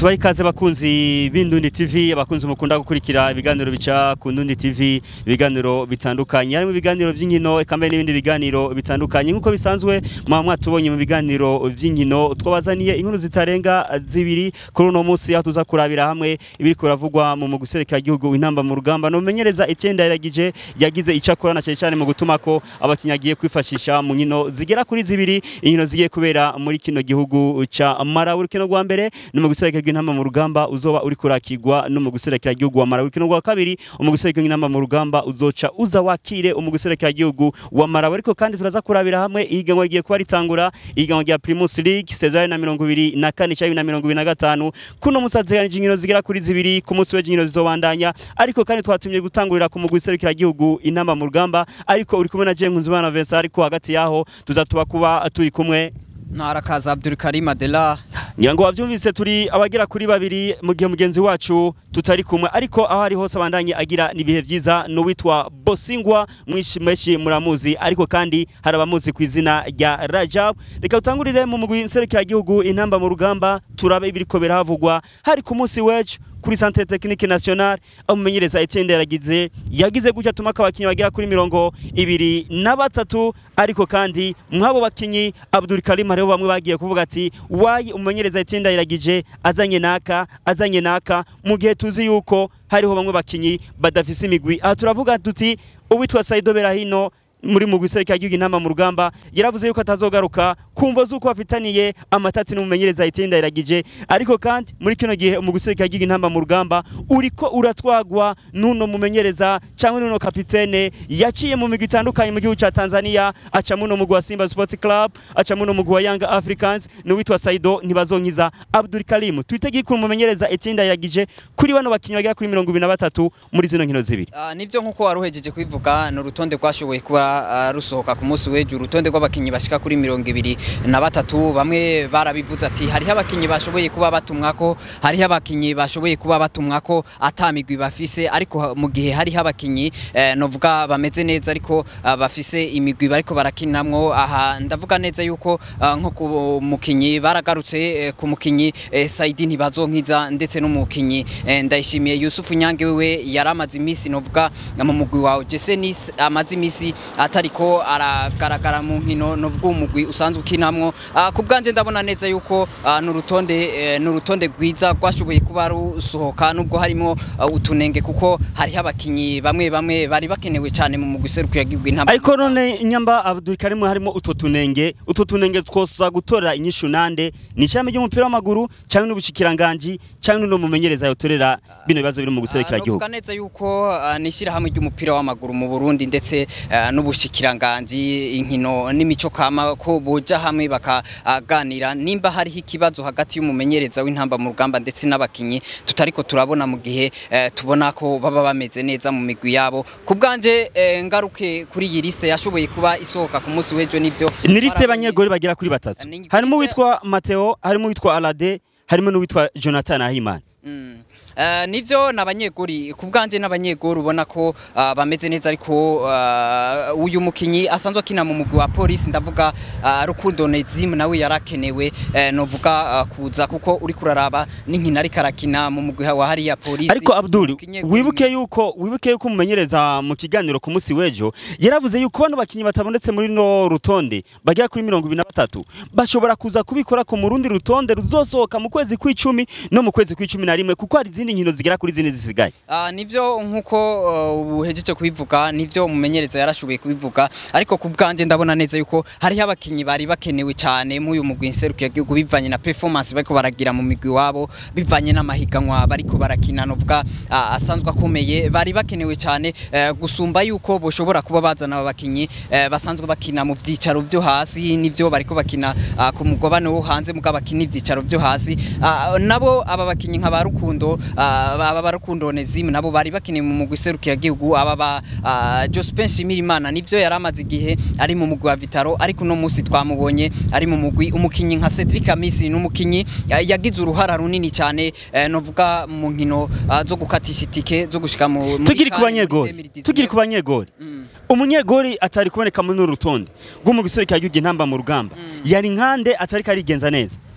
tubahe ikaze bakunzi b'Indundi TV abakunzi mukunda gukurikira ibiganiro bica ku Ndundi TV ibiganiro bitandukanye harimo ibiganiro by'inkino eka mbere n'ibindi biganiro bitandukanye nk'uko bisanzwe mwa mwatubonye mu biganiro by'inkino twabazaniye inkuru zitarenga zibiri kuri uno munsi aho tuza kurabira hamwe ibiri kuravugwa mu muguserekera igihugu intamba mu rugamba no menyereza icyenda yaragije yagize icakora na cyane cyane mu gutuma ko abakinnyi agiye kwifashisha mu nkino zigera kuri zibiri inkino zigiye kubera muri kino gihugu ca Malawi urukino rwa mbere ni mu guserekera intamba mu rugamba uzoba uri kurakirwa no mu guserekera igihugu wa Malawi urukino rwa kabiri mu guserekera intamba mu rugamba uzoca uza wakire mu guserekera igihugu wa Malawi ariko kandi turaza kurabira hamwe ihiganwa rigiye kuba ritangura ihiganwa rya Primus League saison ya 2024 cyangwa 2025 kuno musazeganije inkino zigera kuri zibiri ku munsi w'ejo inkino zizobandanya ariko kandi twatumye gutangurira ku mugwi serukira igihugu intamba mu rugamba ariko uri kumwe na Jean Nkunzimana Vincent ariko hagati yaho tuzatuba kuba turi kumwe Ntarakaza Abdul Karim Adela ngira ngo wabyumvise turi abagera kuri babiri mu gihe mugenzi wacu tutari kumwe ariko aho ari hose abandanye agira nibihe byiza n'uwitwa Bosingwa mwishi meshi muramuzi ariko kandi hari abamuzi ku izina rya Rajab reka tutangurire mu mugwi nserukira igihugu intamba mu rugamba turabe ibiriko birahavugwa hari ku munsi w'ejo kuri Centre Technique National amumenyereza Etienne yaragize yagize gutya tuma abakinyi bagera kuri mirongo ibiri na batatu ariko kandi mwabo bakinyi Abdul Karim hariho bamwe bagiye kuvuga ati wayi umumenyereza Etienne yaragije azanye naka azanye naka mu gihe tuzi yuko hariho bamwe bakinyi badafise imigwi aha turavuga tuti uwitwa Saido Berahino muri mu gusereka igihugu intama mu rugamba yaravuze yuko atazogaruka kumva zuko bafitaniye amatati n'umumenyereza Etienne yaragije ariko kandi muri kino gihe mu gusereka igihugu intama mu rugamba uriko uratwagwa nuno mumenyereza cyangwa nuno kapitene yaciye mu migwi itandukanye mu gihugu cya Tanzania aca muno mugwi wa Simba Sports Club aca muno mugwi wa Young Africans n'uwitwa Saido ntibazonkiza Abdul Karim twitege ko umumenyereza Etienne yaragije kuri bano bakinyi bagera kuri 23 muri zino nkino zibiri uh, nivyo nkuko waruhejeje kwivuga no rutonde kwashoboye kuba uh, rusohoka ku munsi w'ejo urutonde rw'abakinyi bashika kuri mirongo ibiri na batatu bamwe barabivuze ati hariho abakinyi bashoboye kuba batumwako hariho abakinyi bashoboye kuba batumwako atamigwi bafise ariko mu gihe hariho abakinyi eh, novuga bameze neza ariko uh, bafise imigwi bariko barakinamwo aha ndavuga neza yuko uh, nko ku mukinyi baragarutse eh, ku mukinyi eh, Saidi ntibazonkiza ndetse n'umukinyi eh, ndayishimiye Yusufu Nyange wewe yaramaze imisi novuga mu mugwi wa Jesenis amaze imisi atariko aragaragara mu nkino novuga umugwi usanzwe ukinamwo uh, ku bwanje ndabona neza yuko uh, n'urutonde uh, n'urutonde rwiza rwashoboye kuba rusohoka nubwo harimo uh, utunenge kuko hariho abakinyi bamwe bamwe bari bakenewe cyane mu mugwi serukira gihugu intamba ariko none nyamba Abdul Karim harimo utwo tunenge utwo tunenge twosa gutora inyishu nande ni ishami ry'umupira w'amaguru cyangwa n'ubushikiranganje cyangwa no mumenyereza yotorera bino bibazo biri mu guserekera gihugu Novuga neza yuko uh, nishira hamwe ry'umupira w'amaguru mu Burundi ndetse uh, n'ubushikiranganje inkino n'imico kama ko boja hamwe bakaganira nimba hariho ikibazo hagati y'umumenyereza w'intamba mu rugamba ndetse n'abakinyi tutariko turabona mu gihe uh, tubona ko baba bameze neza mu migwi yabo ku bwanje uh, ngaruke kuri iyi liste yashoboye kuba isohoka ku munsi w'ejo nivyo ni liste y'abanyegori bagera kuri batatu Ni- harimo uwitwa Mateo harimo uwitwa Alade harimo n'uwitwa Jonathan Ahimana Mm. Uh, nivyo nabanyeguri ku bwanje n'abanyeguri ubona ko uh, bameze neza ariko uh, uyu mukinyi asanzwe akina mu mugwi wa police ndavuga uh, Rukundo Nezim nawe yarakenewe uh, novuga uh, kuza kuko uri kuraraba n'inkina ariko arakina mu mugwi wa hariya police ariko Abdul Umukinyeguri wibuke yuko wibuke yuko umumenyereza mu kiganiro ku munsi w'ejo yaravuze yuko bano bakinyi batabonetse muri no rutonde bagera kuri mirongo ibiri na batatu bashobora kuza kubikora ku mu rundi rutonde ruzosohoka mu kwezi kw'icumi no mu kwezi kw'icumi na rimwe kuko hari izindi nkino zigera kuri zine zisigaye Uh, nivyo nkuko uh, uhejeje kubivuga nivyo umumenyereza yarashoboye kubivuga ariko ku bwanje ndabona neza yuko hariho abakinyi bari bakenewe cyane mu uyu mugwi nserukiye gihugu bivanye na performance bariko baragira mu migwi wabo bivanye n'amahiganwa bariko barakina novuga uh, asanzwe akomeye bari bakenewe cyane uh, gusumba yuko boshobora kuba bazana aba bakinyi uh, basanzwe bakina mu vyicaro vyo hasi nivyo bariko bakina uh, ku mugabane wo hanze muga bakina ivyicaro vyo hasi uh, nabo aba bakinyi nka ba Rukundo uh, aba barukundo Onesime nabo bari bakeneye mu mugwi serukira gihugu aba ba uh, Jospin Shimirimana nivyo yaramaze igihe ari mu mugwi wa Vitaro ariko no musi twamubonye ari mu mugwi umukinyi nka Cedric Amisi n'umukinyi uh, yagize uruhara runini cyane uh, novuga mu nkino uh, zo gukatisha itike zo gushika mu muri tugiri ku Kane muri banyegori 2019. tugiri ku banyegori Mm. umunyegori atari kuboneka muri uru rutonde rwo mu gisore cya gihugu intamba mu rugamba yari nkande atari karigenza neza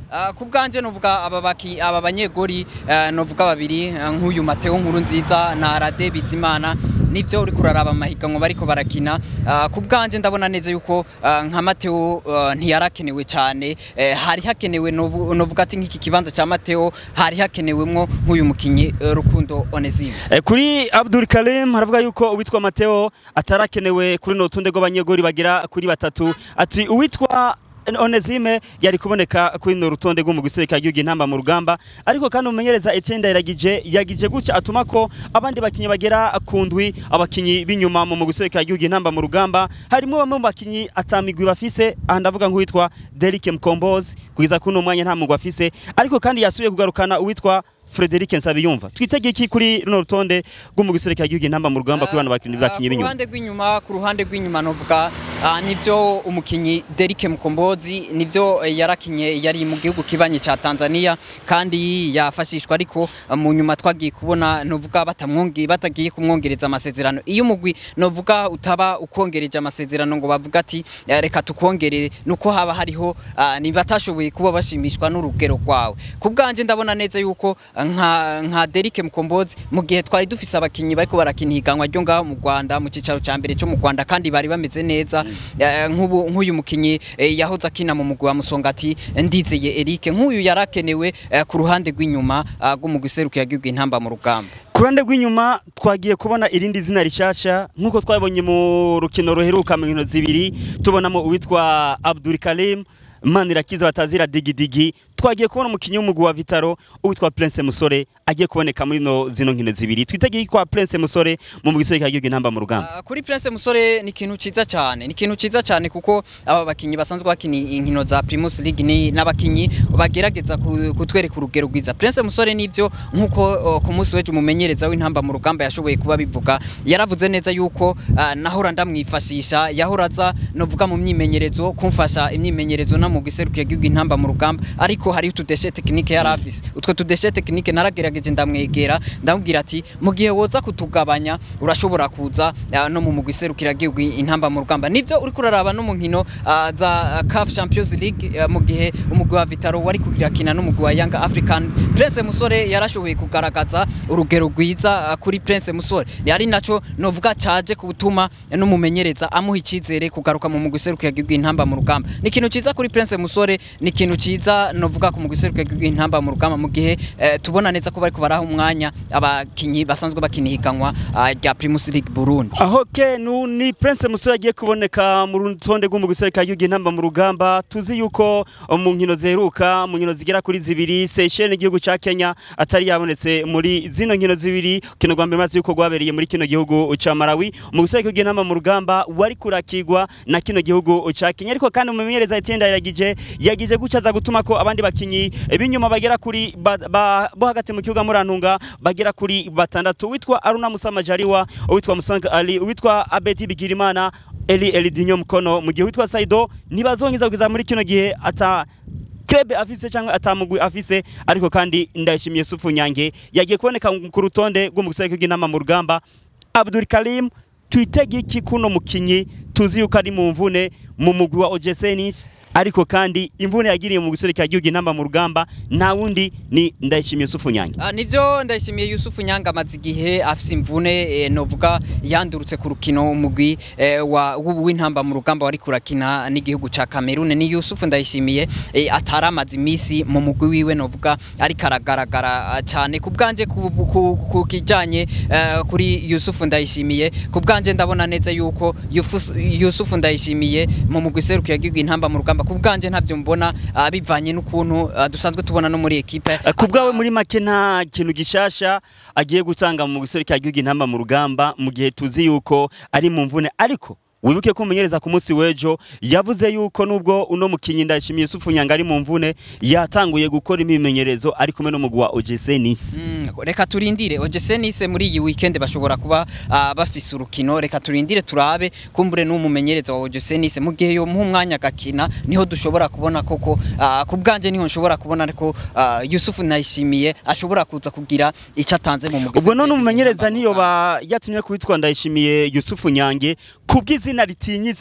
Ah, ku bwanje novuga aba baki aba banyegori eh, novuga babiri eh, nk'uyu Mateo nkuru nziza na Rade Bizimana nivyo uri kuraraba amahiganwa bariko barakina Ah, ku bwanje ndabona neza yuko ah, nka Mateo ah, ntiyarakenewe cyane Eh, hari hakenewe novu- novuga ati nk'iki kibanza ca Mateo hari hakenewemwo nk'uyu mukinyi eh, Rukundo Onesime Eh, kuri Abdul Karim haravuga yuko uwitwa Mateo atarakenewe kuri no rutonde rw'abanyegori bagera kuri batatu ati uwitwa Onesime yari kuboneka kuri no rutonde rwo mu gisirikare cy'igihugu intamba mu rugamba ariko kandi umumenyereza Etienne Ndayiragije yagije gutya atuma ko abandi bakinyi bagera ku ndwi abakinyi b'inyuma mu gisirikare cy'igihugu intamba mu rugamba harimo bamwe mu bakinyi atamigwi bafise aha ndavuga nk'uwitwa Derrick Mkombozi kugeza kuri uno mwanya nta mugwi afise ariko kandi yasubiye kugarukana uwitwa Frederic Nsabiyumva twitegeye iki kuri runo rutonde rwo mu gisirikare cy'igihugu intamba mu rugamba kuri bano bakinyi bakinyi ku b'inyuma ruhande rw'inyuma ku ruhande rw'inyuma novuga ah, nivyo umukinyi Derrick Mkombozi nivyo eh, yarakinye yari mu gihugu kibanye ca Tanzania kandi yafashishwa ariko ah, mu nyuma twagiye kubona novuga batamwongi batagiye kumwongereza amasezerano iyo umugwi novuga utaba ukongereje amasezerano ngo bavuga ati eh, reka tukongere nuko haba hariho ah, nibatashoboye kuba bashimishwa n'urugero rwawe ku bwanje ndabona neza yuko ah, nka nka Derrick Mkombozi mu gihe twari dufise abakinyi bariko barakina higanwa ryo ngaho mu Rwanda mu cicaro ca mbere cyo mu Rwanda kandi bari bameze neza Eh, nk'ubu nk'uyu mukinyi eh, yahoze akina mu mugwi wa Musongati Ndizeye Eric nk'uyu yarakenewe eh, ku ruhande rw'inyuma ah, rw'umugwi serukira gihugu intamba mu rugamba ku ruhande rw'inyuma twagiye kubona irindi zina rishasha nk'uko twabonye mu rukino ruheruka mu nkino zibiri tubonamo uwitwa Abdul Karim Manirakiza batazira digidigi twagiye kubona umukinyi w'umugwi wa Vitaro uwitwa Prince Musore agiye kuboneka muri no zino nkino zibiri twitegeye kwa Prince Musore mu gisirikare cy'igihugu intamba mu rugamba Ah, kuri Prince Musore ni ikintu ciza cyane ni ikintu ciza cyane kuko aba bakinyi basanzwe bakina inkino za Primus League ni n'abakinyi bagerageza ku- kutwereka urugero rwiza Prince Musore nivyo nkuko oh, ku munsi weje umumenyereza w'intamba mu rugamba yashoboye kuba bivuga yaravuze neza yuko ah, nahora ndamwifashisha yahora aza novuga mu myimenyerezo kumfasha imyimenyerezo na mu giserukiye gihugu intamba mu rugamba ariko hari utudeshe technique yari afise utwo tudeshe technique naragerageje ndamwegera ndamubwira ati mu gihe woza kutugabanya urashobora kuza ah, no mu mugwi serukira gihugu intamba mu rugamba nivyo uri kuraraba no mu nkino ah, za CAF Champions League ah, mu gihe umugwi wa Vitaro wari kugirakina n'umugwi wa Young Africans Prince Musore yarashoboye kugaragaza urugero rwiza ah, kuri Prince Musore ari naco novuga caje kubutuma n'umumenyereza amuha icizere kugaruka mu mugwi serukira gihugu intamba mu rugamba ni ikintu ciza kuri Prince Musore ni ikintu ciza novuga ku mugwi serukira gihugu intamba mu rugamba mu gihe eh, tubona neza ko bariko baraha umwanya abakinyi basanzwe bakina higanwa ah, rya Primus League Burundi aho ke nu ni Prince Musore agiye kuboneka mu rutonde rwo mu gisirikare cy'igihugu intamba mu rugamba tuzi yuko mu nkino ziheruka mu nkino zigera kuri zibiri Seychelles igihugu ca Kenya atari yabonetse muri zino nkino zibiri kino rwa mbere maze yuko rwabereye muri kino gihugu ca Malawi mu gisirikare cy'igihugu intamba mu rugamba wari kurakirwa na kino gihugu ca Kenya ariko kandi umumenyereza Etienne Ndayiragije yagije gucaza gutuma ko abandi bakinyi b'inyuma bagera kuri ba, ba, bo hagati mu kibuga murantunga bagera kuri batandatu witwa Aruna Musa Majaliwa uwitwa Musanga Ali uwitwa Abedi Bigirimana Eli Elidinho Mkono mu gihe witwa Saido ntibazongiza kugeza muri kino gihe ata Klebe afise cyangwa atamugwi afise ariko kandi ndayishimiye Sufu Nyange yagiye kuboneka ku rutonde rwo mu gisirikare cy'inama mu rugamba Abdul Karim twitege iki kuno mukinyi tuzi yuko ari mu mvune mu mugwi wa Ojesenis ariko kandi imvune yagiriye mu gisirikare cy'igihugu inamba mu rugamba nta wundi ni ndayishimiye Sufu Nyange Ah, nivyo ndayishimiye Yusufu Nyanga amaze igihe afise imvune eh, novuga yandurutse ku rukino umugwi eh, wa w'ubu w'intamba mu rugamba wari kurakina n'igihugu ca Cameroon ni Yusufu ndayishimiye eh, atari amaze imisi mu mugwi wiwe novuga ariko aragaragara ah, cyane ku bwanje ku, ku, ku kijanye eh, kuri Yusufu ndayishimiye ku bwanje ndabona neza yuko Yufus- Yusufu ndayishimiye mu mugwi serukiye gihugu intamba mu rugamba ku bwanje ntavyo mbona ah, bivanye n'ukuntu ah, dusanzwe tubona no muri equipe Eh, ku bwawe muri make nta kintu gishasha agiye gutanga mu gisirikare cy'igihugu intamba mu rugamba mu gihe tuzi yuko ari mu mvune ariko wibuke ko umumenyereza ku munsi w'ejo yavuze yuko nubwo uno mukinyi ndashimiye Yusufu Nyanga ari mu mvune yatanguye gukora imimenyerezo ari kumwe n'umugwi wa OGC Nice Mm, reka turindire OGC Nice muri iyi weekend bashobora kuba ah, bafise urukino reka turindire turabe kumbure n'umumenyereza wa OGC Nice mu gihe yo muha umwanya agakina niho dushobora kubona koko ah, ku bwanje niho nshobora kubona ko ah, Yusufu Nayishimiye ashobora kuza kugira icyo atanze mu mugwi ubwo none umumenyereza niyo ba yatumye kuwitwa ndayishimiye Yusufu Nyange kubw'izina ritinyitse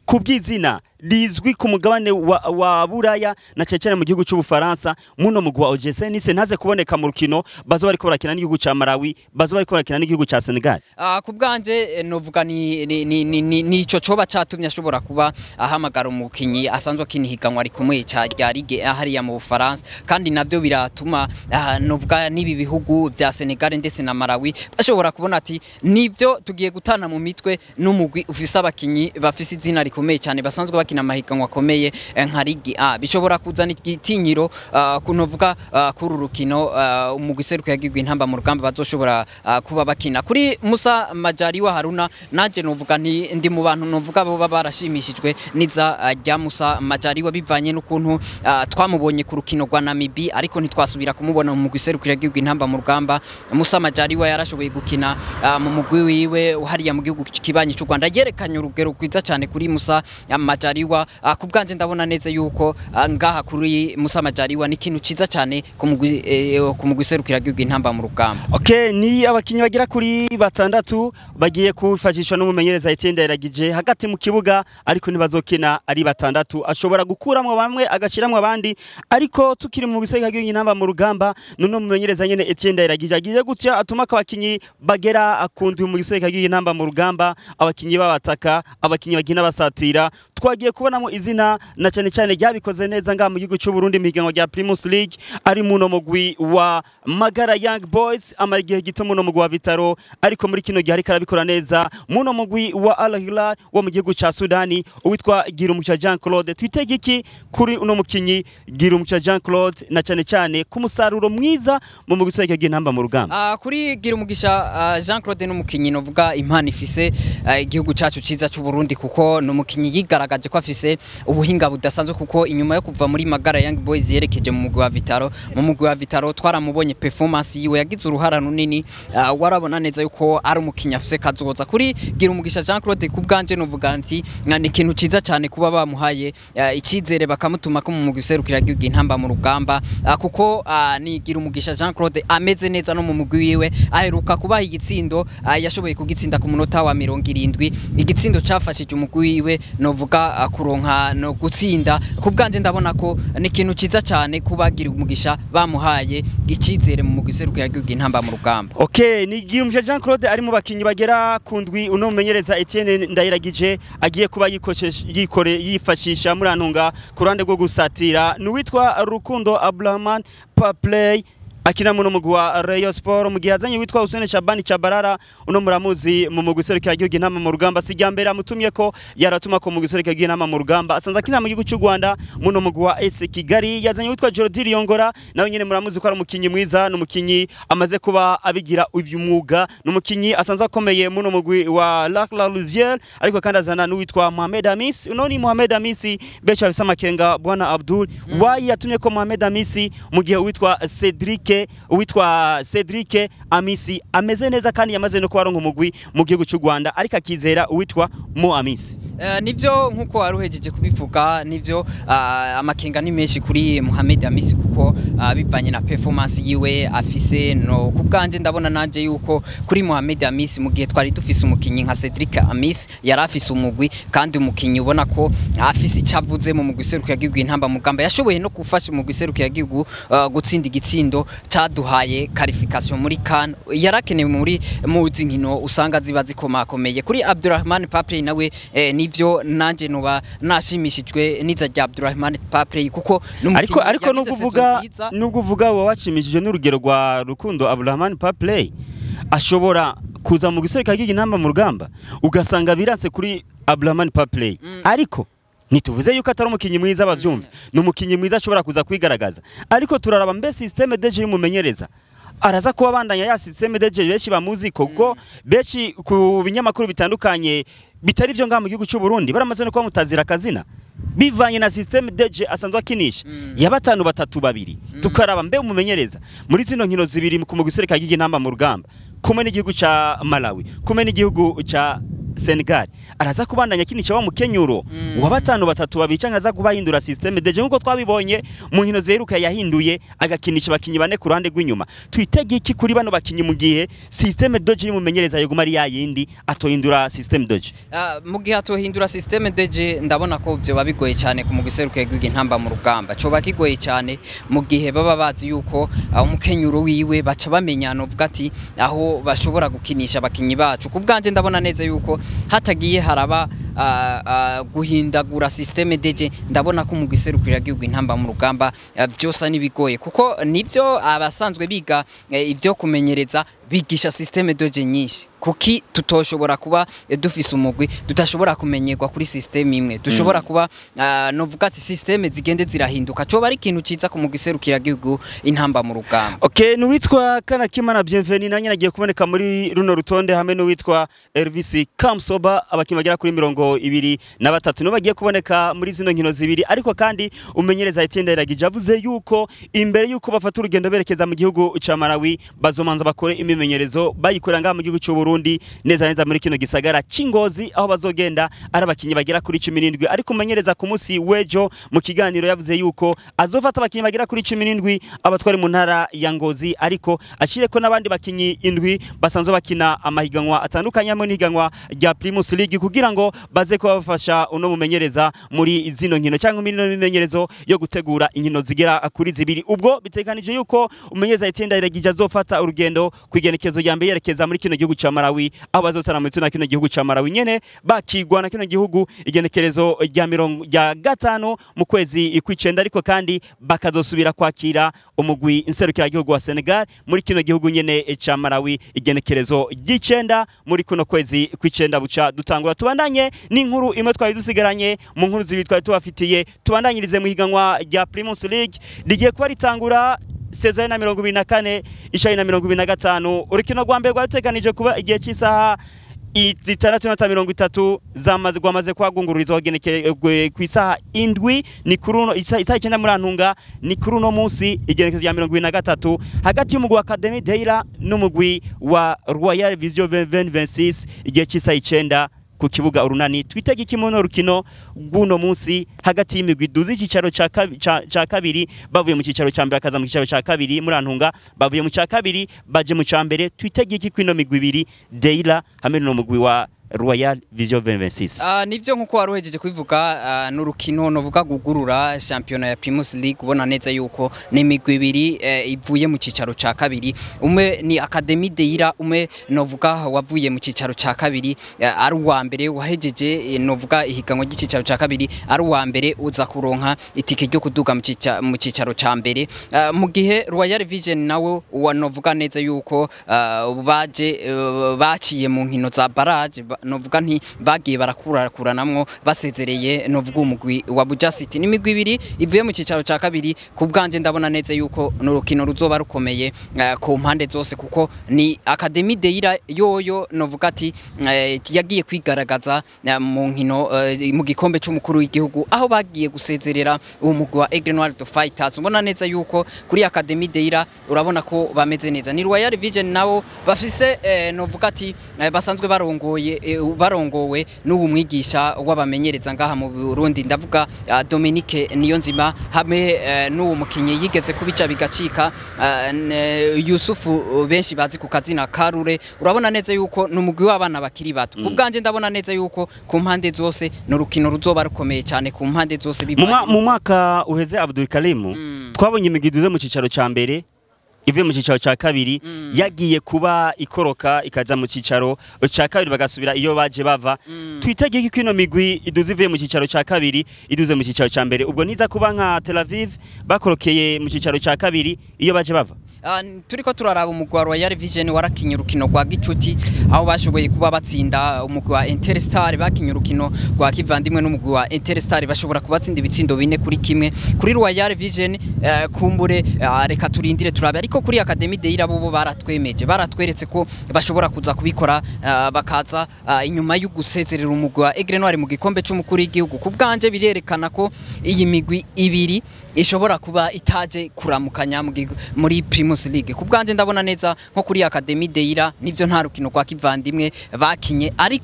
ku bw'izina rizwi ku mugabane wa, wa buraya na cyane cyane mu gihugu cy'ubufaransa muno mugwi wa OGC Nice ntaze kuboneka mu rukino bazo bariko barakina n'igihugu ca Malawi bazo bariko barakina n'igihugu ca Senegal Ah, ku bwanje eh, novuga ni ni ni ni- ni ni ico coba catumye ashobora kuba ahamagara umukinyi asanzwe akina ihiganwa rikomeye ca rya ligue A hariya mu Bufaransa kandi navyo biratuma ah, novuga n'ibi bihugu vya Senegal ndetse na Malawi bashobora kubona ati nivyo tugiye gutana mu mitwe n'umugwi ufise abakinyi bafise izina rikomeye cyane basanzwe bakina amahiganwa akomeye eh, nka ligue A bishobora kuzana igitinyiro ah, kunovuga ah, kuri uru rukino ah, umugwi seruko yagirwa intamba mu rugamba bazoshobora ah, kuba bakina kuri Musa Majaliwa Haruna nanje novuga nti ndi mu bantu novuga bo baba barashimishijwe niza ah, rya Musa Majaliwa bivanye n'ukuntu ah, twamubonye ku rukino rwa Namibi ariko ntitwasubira kumubona mu mugwi seruko yagirwa intamba mu rugamba Musa Majaliwa yarashoboye gukina ah, mu mugwi wiwe hariya mu gihugu kibanyi cy'u Rwanda yerekanye urugero rwiza cyane kuri Musa Majaliwa ah, ku bwanje ndabona neza yuko ah, ngaha kuri Musa Majaliwa ni ikintu ciza cyane ku mugwi eh, ku mugwi seruko yagirwa intamba mu rugamba Okay, ni abakinyi bagira kuri batandatu bagiye kufashishwa n'umumenyereza Etienne Ndayiragije hagati mu kibuga ariko ntibazokina ari batandatu ashobora gukuramwo bamwe agashiramwo abandi ariko tukiri mu bisega by'intamba mu rugamba none umumenyereza nyene Etienne Ndayiragije agiye gutya atuma ko abakinyi bagera akundwe mu bisega by'intamba mu rugamba abakinyi babataka abakinyi bagina basatira twagiye kubonamo izina na cyane cyane ryabikoze neza ngaha mu gihugu cy'u Burundi mu higanwa rya Primus League ari muno mugwi wa Magara Young Boys amara igihe gito muno mugwi wa Vitaro ariko muri kino gihe ariko arabikora neza muno mugwi wa Al Hilal wo mu gihugu ca Sudani uwitwa Girumuca Jean Claude twitege iki kuri uno mukinyi Girumuca Jean Claude na cyane cyane ku musaruro mwiza mu mugwi useke bw'intamba mu rugamba Ah, kuri gira umugisha ah, Jean Claude n'umukinyi novuga impano ifise ah, igihugu cacu ciza c'u Burundi kuko n'umukinyi yigaragaje ko afise ubuhinga budasanzwe kuko inyuma yo kuva muri Magara Young Boys yerekeje mu mugwi wa Vitaro mu mugwi wa Vitaro twaramubonye performance yiwe yagize uruhara runini ah, warabona neza yuko ari umukinyi afise kazoza kuri gira umugisha Jean Claude ku bwanje novuga nti ah, ni ikintu ciza cyane kuba bamuhaye ah, icizere bakamutuma ko mu mugwi serukira igihugu intamba mu rugamba ah, kuko ah, ni gira umugisha Jean Claude ameze neza no mu mugwi wiwe aheruka kubaha igitsindo ah, yashoboye kugitsinda ku munota wa mirongo irindwi igitsindo cafashije umugwi wiwe novuga ah, kuronka no gutsinda ku bwanje ndabona ko ni ikintu ciza cyane kuba gira umugisha bamuhaye icizere mu mugwi serukira igihugu intamba mu rugamba Okay, ni Guillaume Jean Claude ari mu bakinyi bagera ku ndwi uno mumenyereza Etienne Ndayiragije agiye kuba yikoshesha- yikore yifashisha muri antunga ku ruhande rwo gusatira n'uwitwa Rukundo Abraman Paplay akina muno mugwi wa Rayon Sport mu gihe azanye witwa Hussein Shabani Chabarara uno muramuzi mu mugwi serukira igihugu intama mu rugamba sijya mbere amutumye ko yaratuma ko mu mugwi serukira igihugu intama mu rugamba asanze akina mu gihugu cy'u Rwanda muno mugwi wa AS Kigali yazanye witwa Jordi Riongora nawe nyene muramuzi ko ari umukinyi mwiza n'umukinyi amaze kuba abigira uyu mwuga n'umukinyi asanzwe akomeye muno mugwi wa Lac La Louvière ariko kandi azana n'uwitwa Mohamed Amis uno ni Mohamed Amisi benshi bafise amakenga bwana Abdul wayi yatumye ko Mohamed Amisi mu gihe uwitwa Cedric uwitwa Cedric Amisi ameze neza kandi yamaze no kuba aronka umugwi mu gihugu cy'u Rwanda ariko akizera uwitwa Mo Amisi Eh, nivyo nkuko wari uhejeje kubivuga nivyo ah, amakenga ni menshi kuri Mohamed Amisi kuko ah, bivanye na performance yiwe afise no ku bwanje ndabona nanje yuko kuri Mohamed Amisi mu gihe twari dufise umukinyi nka Cedric Amisi yari afise umugwi kandi umukinyi ubona ko afise icavuze mu mugwi seruko yagihugu intamba mugamba yashoboye no gufasha umugwi seruko yagihugu ah, gutsinda igitsindo caduhaye qualification muri CAN yarakenewe muri muzi nkino usanga ziba zikomakomeye kuri Abdurrahman Pape nawe eh, nivyo nanje nuba nashimishijwe niza rya Abdurrahman Pape kuko n'umukinyi ariko ariko yagize nubwo saison uvuga nziza. nubwo uvuga wowe washimishije n'urugero rwa Rukundo Abdulrahman Paplay ashobora kuza mu gisereka cy'intamba mu rugamba ugasanga biranse kuri Abdulrahman Paplay ariko ntituvuze yuko atari umukinyi mwiza bavyumva ni umukinyi mwiza ashobora kuza kwigaragaza ariko turaraba mbe systeme deje y'umumenyereza araza kuba bandanya ya systeme deje benshi bamuzi kuko benshi ku binyamakuru bitandukanye bitari byo ngaha mu gihugu cy'u Burundi baramaze no kuba mutazira akazina bivanye na systeme deje asanzwe akinisha ya batanu batatu babiri tukaraba mbe umumenyereza muri zino nkino zibiri ku mugwi sereka y'intamba mu rugamba kumwe n'igihugu ca Malawi kumwe n'igihugu ca Senegal araza kubandanya kinisha wa mukenyuro wa batanu batatu babica nkaza kubahindura systeme deje nkuko twabibonye mu nkino zeruka yahinduye agakinisha abakinyi bane ku ruhande rw'inyuma twitege iki kuri bano bakinyi mu gihe systeme doje y'umumenyereza yoguma ari yayindi atohindura systeme doje Ah, mu gihe atohindura systeme deje ndabona ko vyoba bigoye cyane ku mugwi serukiye intamba mu rugamba coba kigoye cyane mu gihe baba bazi yuko ah, umukenyuro wiwe baca bamenya novuga ati aho bashobora gukinisha abakinyi bacu ku bwanje ndabona neza yuko hatagiye haraba ah, ah, guhindagura systeme deje ndabona ko umugwi serukira intamba mu rugamba ah, vyosa nibigoye kuko nivyo abasanzwe biga eh, ivyo kumenyereza bigisha systeme doje nyinshi kuki tutoshobora kuba eh, dufise umugwi tutashobora kumenyerwa kuri systeme imwe dushobora kuba ah, novuga ati systeme zigende zirahinduka coba ari ikintu ciza ku mugwi serukira intamba mu rugamba Okay, nuwitwa Kanakimana Bienveni nanye nagiye kuboneka muri runo rutonde hamwe nuwitwa Elvis Kamsoba abakinnyi bagera kuri mirongo ibiri na batatu nibo bagiye kuboneka muri zino nkino zibiri ariko kandi umenyereza Etienne Ndayiragije avuze yuko imbere yuko bafata urugendo berekeza mu gihugu ca Malawi bazomanza bakore imimenyerezo bayikorera ngaha mu gihugu cy'u Burundi neza neza muri kino gisagara c'Ingozi aho bazogenda ari abakinnyi bagera kuri 17 ariko umenyereza ku munsi w'ejo mu kiganiro yavuze yuko azofata abakinnyi bagera kuri 17 abatwari mu ntara ya Ngozi ariko ashire ko n'abandi bakinyi indwi basanzwe bakina amahiganwa atandukanye hamwe n'ihiganwa rya Primus League kugira ngo baze kuba bafasha uno mumenyereza muri zino nkino cyangwa muri no mimenyerezo yo gutegura inkino zigera kuri zibiri ubwo bitekanije yuko umenyereza Etienne Ndayiragije azofata urugendo kwigenekezo ya mbere yerekeza muri kino gihugu ca Malawi aho bazotana muri tuna kino gihugu ca Malawi nyene bakigwa na kino gihugu igenekerezo rya mirongo rya gatanu mu kwezi kw'icenda ariko kandi bakazosubira kwakira umugwi inserukira gihugu wa Senegal muri kino gihugu nyene ca Malawi igenekerezo ry'icenda muri kuno kwezi kw'icenda buca dutangura tubandanye n'inkuru imwe twari dusigaranye mu nkuru zibiri twari tubafitiye tubandanyirize mu higanwa rya Primus League rigiye kuba ritangura sezoni na mirongo ibiri na kane ishari na mirongo ibiri na gatanu urukino rwa mbere rwateganije kuba igihe cy'isaha zitandatu n'ata mirongo itatu zamaze rwamaze kuhagungururizwa hagenekerejwe ku isaha indwi ni kuri uno isaha isaha icyenda muri antunga ni kuri uno munsi igenekerezo rya mirongo ibiri na gatatu hagati y'umugwi wa Academy Deira n'umugwi wa Royal Vision 2026 igihe cy'isaha icenda ku kibuga urunani twitege iki muno rukino rw'uno munsi hagati y'imigwi duzi icyicaro ca kabi- ca ca kabiri bavuye mu cyicaro ca mbere akaza mu cyicaro ca kabiri muri antunga bavuye mu ca kabiri baje mu ca mbere twitege iki kwino migwi ibiri Deira hamwe n'umugwi wa Royal Vision 2026 Ah, nivyo nkuko wari uhejeje kubivuga ah, n'urukino novuga gugurura shampiyona ya Primus League ubona neza yuko ni imigwi ibiri eh, ivuye mu cicaro ca kabiri umwe ni Academy Deira umwe novuga wavuye mu cicaro ca kabiri eh, ari uwa mbere wahejeje eh, novuga ihiganwa ry'icicaro ca kabiri ari uwa mbere uza kuronka itike ryo kuduga mu cica- mu cicaro ca mbere Ah, mu gihe Royal Vision nawe uwa novuga neza yuko ah, baje eh, baciye mu nkino za barrage ba- novuga nti bagiye barakurakuranamwo basezereye novuga umugwi wa Buja City n'imigwi ibiri ivuye mu cicaro ca kabiri ku bwanje ndabona neza yuko n'urukino ruzoba rukomeye eh, ku mpande zose kuko ni Academy Deira yoyo novuga ati eh, yagiye kwigaragaza eh, mu nkino eh, mu gikombe c'umukuru w'igihugu aho bagiye gusezerera uwo mugwi wa Aigle Noir de Fighters ubona neza yuko kuri Academy Deira urabona ko bameze neza ni Royal Vision nabo bafise eh, novuga ati eh, basanzwe barongoye eh, barongowe n'ubu mwigisha w'abamenyereza ngaha mu Burundi ndavuga uh, Dominique Niyonzima hamwe eh, n'uwo mukinyi yigeze kubica bigacika uh, ne- Yusufu uh, benshi bazi ku kazina Karure urabona neza yuko n'umugwi w'abana bakiri bato mm. ubwanje ndabona neza yuko ku mpande zose n'urukino ruzoba rukomeye cyane ku mpande zose mu mwa- bivanye mu mwaka uheze Abdul Karimu twabonye imigwi iduze mu cicaro ca mbere ivuye mu cicaro ca kabiri yagiye kuba ikoroka ikaja mu cicaro ca kabiri bagasubira iyo baje bava twitege iki kwino migwi iduze ivuye mu cicaro ca kabiri iduze mu cicaro ca mbere ubwo niza kuba nka Tel Aviv bakorokeye mu cicaro ca kabiri iyo baje bava Ah, turiko turaraba umugwi wa Royal Vision warakinye urukino rwa gicuti aho bashoboye kuba batsinda umugwi wa Interstar bakinye urukino rwa kivandimwe n'umugwi wa Interstar bashobora kubatsinda ibitsindo bine kuri kimwe kuri Royal Vision eh, kumbure eh, reka turindire turabe ariko kuri Academy Deira bo bo baratwemeje baratweretse ko bashobora kuza kubikora eh, bakaza eh, inyuma yo gusezerera umugwi wa Aigle Noir mu gikombe c'umukuru w'igihugu ku bwanje birerekana ko iyi migwi ibiri ishobora kuba itaje kuramukanya mu gigu- muri Primus League ku bwanje ndabona neza nko kuri Academy Deira nivyo nta rukino rwa kivandimwe bakinye ariko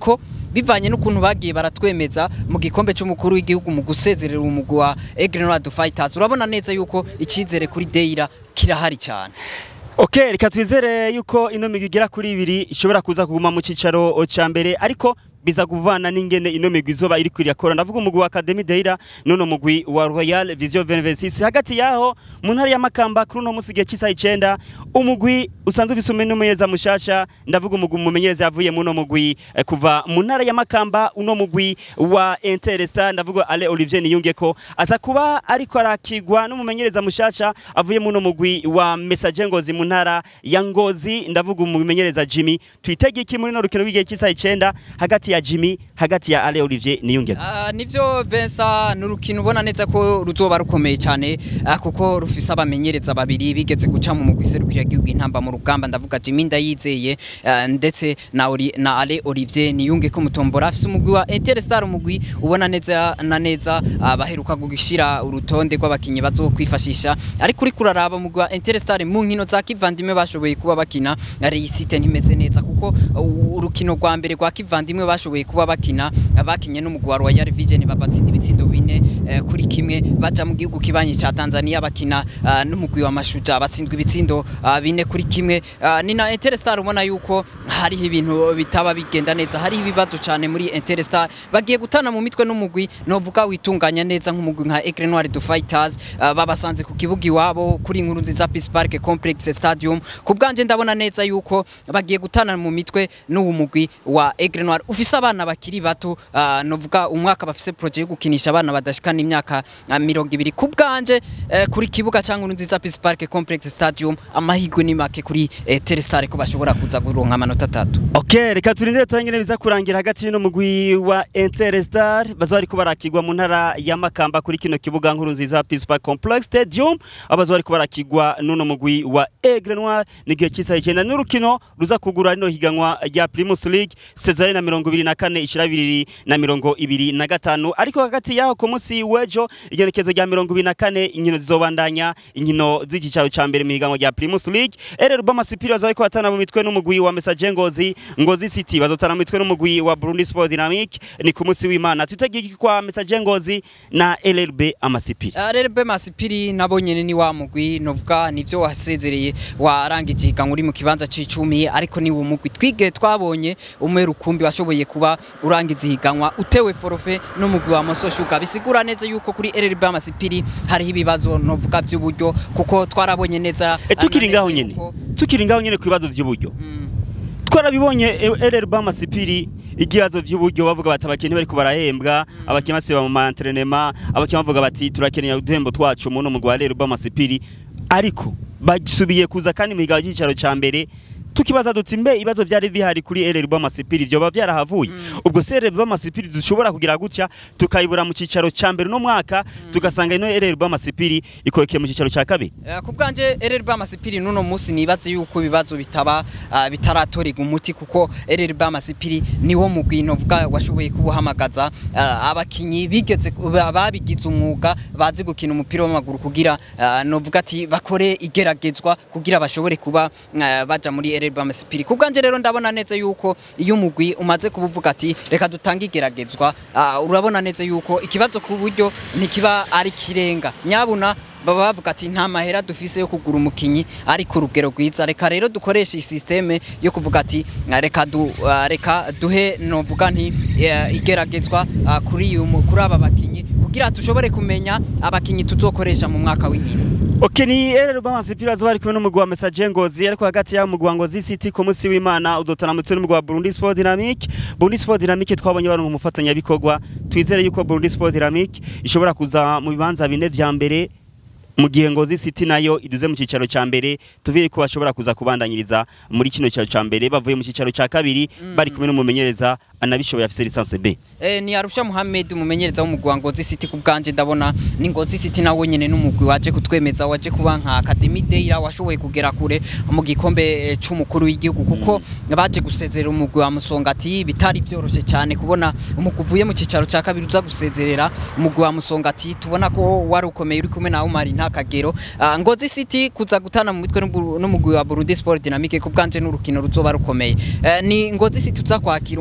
bivanye n'ukuntu bagiye baratwemeza mu gikombe cy'umukuru w'igihugu mu gusezerera umugwi wa Aigle Noir du Fighters urabona neza yuko icyizere kuri Deira kirahari cyane Okay, reka twizere yuko ino migwi igera kuri ibiri ishobora kuza kuguma mu cicaro ca mbere ariko biza kuvana n'ingene ino migwi izoba iri kwirakora ndavuga umugwi wa Academy Deira none umugwi wa Royal Vision 2026 hagati yaho mu ntara ya Makamba kuri uno musi gihe cy'isaha icenda umugwi usanzwe ufise umumenyereza mushasha ndavuga umugwi umumenyereza yavuye mu no mugwi eh, kuva mu ntara ya Makamba uno mugwi wa Interstar ndavuga Ale Olivier Niyungeko aza kuba ariko arakigwa n'umumenyereza mushasha avuye mu no mugwi wa Message Ngozi mu ntara ya Ngozi ndavuga umumenyereza Jimmy twitege iki muri no rukino rw'igihe cy'isaha icenda hagati ya Jimmy hagati ya Ale Olivier Niyungeko Ah, nivyo Vincent n'urukino ubona neza ko ruzoba rukomeye cyane ah, kuko rufise abamenyereza babiri bigeze guca mu mugwi serukira gihugu intamba mu rugamba ndavuga Jimmy Ndayizeye ah, ndetse na, Oli, na Ale Olivier Niyunge ko mutombora afise umugwi wa Interstar umugwi ubona neza na neza ah, baheruka gushira urutonde rw'abakinyi bazokwifashisha ariko uri kuraraba umugwi wa Interstar mu nkino za kivandimwe bashoboye kuba bakina reisite ntimeze neza kuko uh, urukino rwa mbere rwa kivandimwe bashoboye kuba bakina bakinye n'umugwi wa Royal Vision babatsinda ibitsindo bine eh, kuri kimwe baja mu gihugu kibanyi ca Tanzania bakina uh, n'umugwi wa Mashuja batsindwa ibitsindo uh, bine kuri kimwe uh, ni na Interstar ubona yuko hariho ibintu bitaba bigenda neza hari ibibazo cyane muri Interstar bagiye gutana mu mitwe n'umugwi novuga witunganya neza nk'umugwi nka Aigle Noir du Fighters uh, babasanze ku kibuga iwabo kuri inkuru nziza Peace Park Complex Stadium ku bwanje ndabona neza yuko bagiye gutana mu mitwe n'uwo mugwi wa Aigle Noir ufise abana bakiri bato uh, novuga umwaka bafise projet yo gukinisha abana badashikana imyaka uh, mirongo ibiri ku bwanje uh, kuri kibuga cyangwa inkuru nziza Peace Park Complex Stadium amahirwe ni make kuri eh, Telestar ko bashobora kuza kuronka amanota atatu Okay, reka turindire turangire biza kurangira hagati y'ino mugwi wa Interstar bazo bariko barakigwa mu ntara ya Makamba kuri kino kibuga nkuru nziza Peace Park Complex Stadium abazo bariko barakigwa n'uno mugwi wa Aigle Noir n'igihe cy'isaha icenda n'urukino ruza kugura rino higanwa rya Primus League saison na mirongo ibiri na kane ishira bibiri na mirongo ibiri na gatanu ariko hagati yaho ku munsi w'ejo igenekezo rya mirongo ibiri na kane inkino zizobandanya inkino z'igicaro ca mbere mu higanwa rya Primus League ere Rubama Superior bazo bariko batana mu mitwe n'umugwi wa Message Ngozi Ngozi City bazotana mu mitwe n'umugwi wa Burundi Sport Dynamic ni ku munsi w'Imana tutegeki kwa Message Ngozi na LLB Amasipiri RRB Masipiri nabo nyene ni wa mugwi novuga nivyo wasezereye warangije ihiganwa uri mu kibanza c'icumi ariko ni wo mugwi twige twabonye umwe rukumbi washoboye kuba urangiza ihiganwa utewe forofe n'umugwi wa Moso Sugar bisigura neza yuko kuri RRB Masipiri hariho ibibazo novuga vy'uburyo kuko twarabonye neza E tukiri neza ngaho nyene yuko- tukiri ngaho nyene ku bibazo vy'uburyo Mm. twarabibonye LLB Amasipiri igihazo vy'uburyo bavuga bati abakinyi bariko barahembwa abakinyi basiba mu maentrenema abakinyi bavuga bati turakeneye uduhembo twacu mu no mugwi wa LLB Amasipiri ariko basubiye kuza kandi mu higaho cy'icaro ca mbere tukibaza duti mbe ibibazo vyari bihari kuri LLB Amasipiri vyoba vyarahavuye ubwo se LLB Amasipiri dushobora kugira gutya tukayibura mu cicaro ca mbere no mwaka tugasanga ino LLB Amasipiri ikorekeye mu cicaro ca kabiri Eh, ku bwanje RRB Amasipiri nuno musi nibaze yuko ibibazo bitaba ah, bitaratorega umuti kuko RRB Amasipiri niwo mugwi novuga washoboye kubuhamagaza ah, abakinyi bigeze ba- babigize umwuga bazi gukina umupira w'amaguru kugira ah, novuga ati bakore igeragezwa kugira bashobore kuba ah, baja muri RRB Amasipiri ku bwanje rero ndabona neza yuko iyo umugwi umaze kubuvuga ati reka dutange igeragezwa ah, urabona neza yuko ikibazo ku buryo ntikiba ari kirenga nyabuna baba bavuga ati nta mahera dufise yo kugura umukinyi ari ku rugero rwiza reka rero dukoreshe isysteme yo kuvuga ati "Ah, reka du, ah, reka duhe novuga nti eh, igeragezwa ah, kuri uyu mu- kuri aba bakinyi kugira tushobore kumenya abakinyi tuzokoresha mu mwaka w'inkino Ok ni LLB Amasipiri azo bari kumwe n'umugwi wa Message Ngozi ariko hagati y'aho umugwi wa Ngozi City ku munsi w'Imana uzotana mu mitwe n'umugwi wa Burundi Sport Dynamic Burundi Sport Dynamic twabonye bari mu mufatanyabikorwa twizere yuko Burundi Sport Dynamic ishobora kuza mu bibanza bine vya mbere mu gihe Ngozi City nayo iduze mu cicaro ca mbere tuvire ko bashobora kuza kubandanyiriza muri kino cicaro ca mbere bavuye mu cicaro ca kabiri bari kumwe n'umumenyereza anabishoboye afise licence B Eh, ni Arusha Muhammed umumenyereza w'umugwi wa Ngozi City ku bwanje ndabona ni Ngozi City nawe nyene n'umugwi waje kutwemeza waje kuba nka Academy Deira washoboye kugera kure mu gikombe eh, c'umukuru w'igihugu kuko baje gusezerera umugwi wa Musongati bitari vyoroshe cyane kubona umugwi uvuye mu cicaro ca kabiri uza gusezerera umugwi wa Musongati tubona ko wari ukomeye uri kumwe na Umar Ntakagero Ah, Ngozi City kuza gutana mu mitwe n'ubu- n'umugwi wa Burundi Sport Dynamique ku bwanje n'urukino ruzoba rukomeye Eh, ni Ngozi City uza kwakira umugwi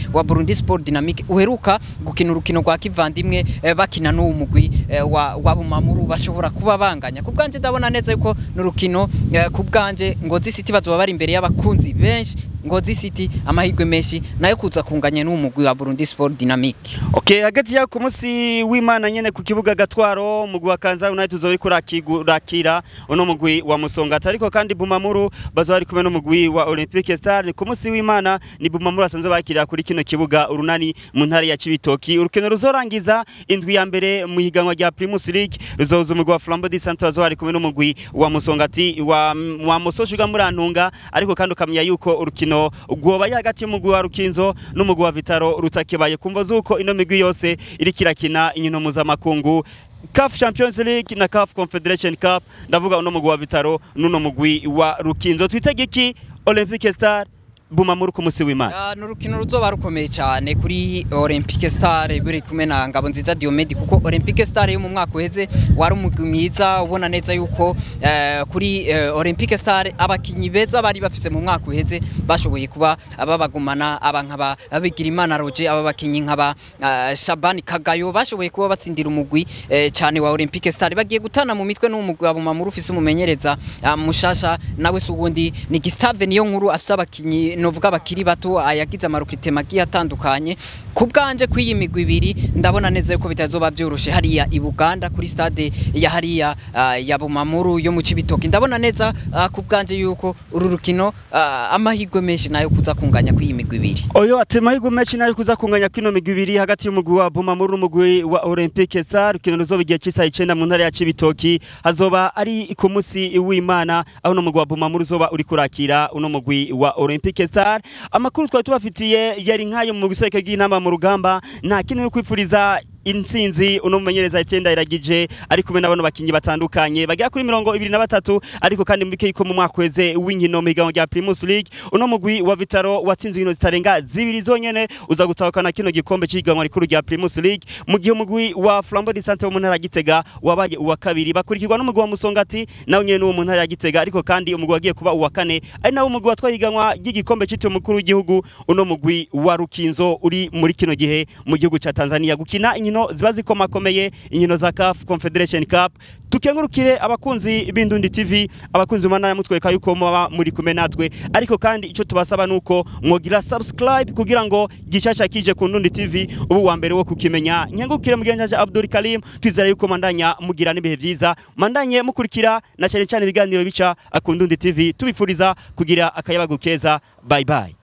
wa Burundi Sport Dynamique uheruka gukina urukino rwa kivandimwe eh, bakina n'uwo mugwi eh, wa, wa Bumamuru bashobora kuba banganya ku bwanje ndabona neza yuko n'urukino eh, ku bwanje Ngozi City bazoba bari imbere y'abakunzi benshi Ngozi City amahirwe menshi nayo kuza kunganya n'uwo mugwi wa Burundi Sport Dynamique Okay, hagati ya ku munsi w'Imana nyene ku kibuga Gatwaro umugwi wa Kanza United uzoba uriko urakira uno mugwi wa Musongati ariko kandi Bumamuru bazoba bari kumwe n'umugwi wa Olympique Star ku munsi w'Imana ni Bumamuru basanzwe bakirira kuri kino kibuga urunani mu ntara ya Cibitoki urukino ruzorangiza indwi ya mbere mu higanwa rya Primus League ruzoza umugwi wa Flambeau du Centre bazoba bari kumwe n'umugwi wa Musongati wa wa Musoshuga Murantunga ariko kandi ukamenya yuko urukino rwobaye hagati y'umugwi wa Rukinzo n'umugwi wa Vitaro rutakibaye kumva zuko ino migwi yose iriko irakina inkino mpuzamakungu CAF Champions League na CAF Confederation Cup ndavuga uno mugwi wa Vitaro n'uno mugwi wa Rukinzo twitege iki Olympique Star Bumamuru ku musi w'Imana Uh, ni urukino ruzoba rukomeye cyane kuri Olympique Star buri kumwe na Ngabo nziza Diomede kuko Olympique Star yo mu mwaka uheze wari umugwi mwiza ubona neza yuko uh, kuri uh, Olympique Star abakinyi beza bari bafise mu mwaka uheze bashoboye kuba babagumana aba nkaba abigira imana Roger aba bakinyi nkaba uh, Shabani Kagayo bashoboye kuba batsindira umugwi uh, cyane wa Olympique Star bagiye gutana mu mitwe n'umugwi wa Bumamuru ufise umumenyereza uh, mushasha nawe subundi ni Gustave niyo nkuru afise abakinyi novuga bakiri bato ayagize amarukite magiye atandukanye ku bwanje kw'iyi migwi ibiri ndabona neza yuko bitazoba vyoroshe hariya i Buganda kuri stade ya hariya uh, ya Bumamuru yo mu Cibitoki ndabona neza uh, ku bwanje yuko uru rukino uh, amahirwe menshi nayo kuza kunganya kw'iyi migwi ibiri Oyo ati amahirwe menshi nayo kuza kunganya kino migwi ibiri hagati y'umugwi wa Bumamuru n'umugwi wa Olympique Star rukino ruzoba igihe cy'isaha icenda mu ntara ya Cibitoki hazoba ari ku musi w'Imana aho no mugwi wa Bumamuru uzoba uri kurakira uno mugwi wa Olympique Star amakuru twari tubafitiye yari nkayo mu giseke bw'intamba mu rugamba nta kintu yo kwipfuriza intsinzi uno mumenyereza icyenda iragije ari kumwe n'abantu bakinyi batandukanye bagera kuri mirongo ibiri na batatu ariko kandi mbike yuko mu mwaka weze w'inkino mu higanwa rya Primus League uno mugwi wa Vitaro watsinze inkino zitarenga zibiri zonyene uza gutahukana kino gikombe cy'ihiganwa rikuru rya Primus League mu gihe umugwi wa Flambeau du Centre wo mu ntara ya Gitega wabaye uwa kabiri bakurikirwa n'umugwi wa Musongati nawe nyene wo mu ntara ya Gitega ariko kandi umugwi wagiye kuba uwa kane ari nawo umugwi watwaye ihiganwa ry'igikombe cyitiriwe umukuru w'igihugu uno mugwi wa Rukinzo uri muri kino gihe mu gihugu ca Tanzania gukina inkino ziba zikomakomeye inkino za CAF Confederation Cup tukengurukire abakunzi b'Indundi TV abakunzi mana ya mutweka yuko muba muri kumwe natwe ariko kandi ico tubasaba nuko mwogira subscribe kugira ngo gishasha kije ku Ndundi TV ubu wa mbere wo kukimenya nkengurukire mugenjaje Abdul Karim twizera yuko mandanya mugira n'ibihe vyiza mandanye mukurikira na cyane cyane ibiganiro bica ku Ndundi TV tubifuriza kugira akayabagu keza bye bye